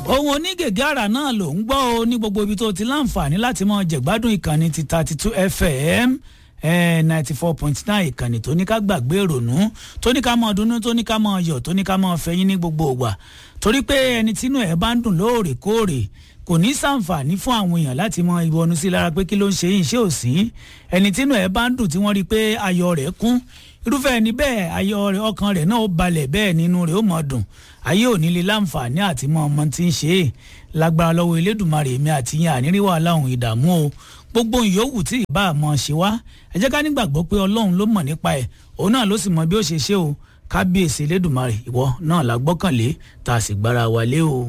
ohun onígègé àrà náà ló ń gbọ́ o ní gbogbo ibi tó ti láǹfààní láti mọ jẹ̀gbádùn ìkànnì ti thirty two fm ninety four point nine ìkànnì tó ní ká gbàgbé ìrònú tó ní ká mọ dunnú tó ní ká mọ yọ̀ tó ní ká mọ fẹ̀yìn ní gbogbo ìgbà torí pé ẹni tínú ẹ̀ bá ń dùn lóòrèkóòrè kò ní sàǹfààní fún àwọn èèyàn láti mọ ìwọnú sí lára pé kí ló ń ṣe yìí ṣé ò sí ẹni tínú ẹ̀ bá ń dùn tí wọ́n rí i pé ayọ̀ rẹ̀ kún irúfẹ́ ẹni bẹ́ẹ̀ ayọ̀ rẹ̀ ọkàn rẹ̀ náà ó balẹ̀ bẹ́ẹ̀ nínú rẹ̀ ó mọ̀ dùn ayé ò ní lè láǹfààní àti mọ ọmọ tí ń ṣe é lágbára lọ́wọ́ elédùnmarè mi àti yẹn ànírí wàhálà òun ìdààmú o gbogbo ìyówù tí ìbá àmọ́ ṣe wá ẹ jẹ́ ká nígbàgbọ́ pé ọlọ́run ló mọ̀ nípa ẹ̀ òun náà ló sì mọ bí ó ṣe ṣe o kábíyèsí elédùnmarè ìwọ náà la gbọ́kànlé tá a sì gbára wa lé o.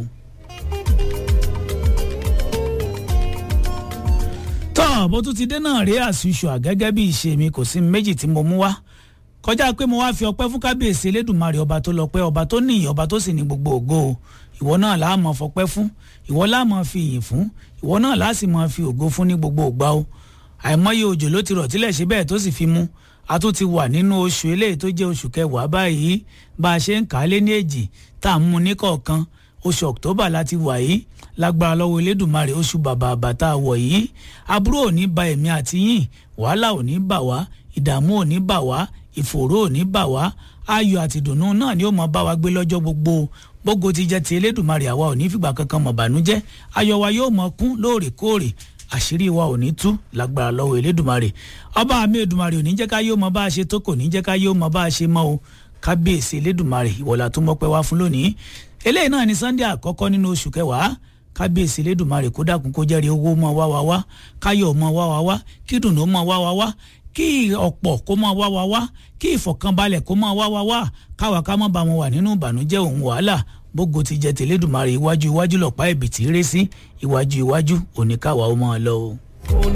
tọ́ bó tún ti dé náà rí àṣùṣù àgẹ́gẹ́ bí ìṣe mi kò sí méjì tí mo mú wá kọjá pé mo wá fi ọpẹ́ fún kábíyèsí elédùnmarè ọba tó lọ́pẹ́ ọba tó níyì ọba tó sì ní gbogbo ògo ìwọ náà láà mọ fọpẹ́ fún ìwọ láà mọ fi ìyìn fún ìwọ náà láà sì mọ fi ògo fún ní gbogbo ògbà o àìmọye òjò ló ti rọ̀ tílẹ̀ ṣe bẹ́ẹ̀ tó sì fi mú a tún ti wà nínú oṣù eléyìí tó jẹ́ oṣù kẹwàá báyìí bá a ṣe ń kà á lé ní èjì tá à ń mú ní kọ̀ọ̀kan oṣù october láti wà yìí lágbára lọ́wọ́ elédùnmarè oṣù bàbà àbàtà wọ̀ yìí aburú ò ní ba èmi àti yín wàhálà ò ní bà wá ìdààmú ò ní bà wá ìfòòró ò ní bà wá ayọ̀ àti ìdùnnú náà ni ó mọ bá wa gbé lọ́jọ́ gbogbo gbogbo ti jẹ́ ti elédùnmarè àwa ò ní fìgbà kankan mọ̀ bànújẹ́ ayọ̀ wa yóò mọ kún lóòrèkóòrè àṣírí wa ò ní tú lágbára lọ́wọ́ elédùnmarè ọba mi èdùnmarè ò ní jẹ́ ká yóò mọ bá a ṣe tó kò ní jẹ́ ká yóò mọ bá a ṣe mọ́ o kábíyèsí elédùnmarè ìwọ̀là tó mọ́pẹ́ wá fún lónìí eléyìí náà ni sunday àkọ́kọ́ nínú oṣù kẹwàá kábíyèsí elédùnmarè kó dákun kó jẹ́rìí owó mọ́ wá wá wá káyọ̀ mọ́ wá wá wá kí dùnú mọ́ wá wá wá kí ọ̀pọ̀ kó máa wá wá wá kí ìfọ̀kànbalẹ̀ kó máa wá wá wá káwa ká má ba wọn wà nínú ìbànújẹ́ òun wàhálà bógo ti jẹ tẹ̀lédùmarè iwájú iwájú lọ̀pá ẹ̀bìtì rẹ́ sí iwájú iwájú òní káwa ó máa lọ o.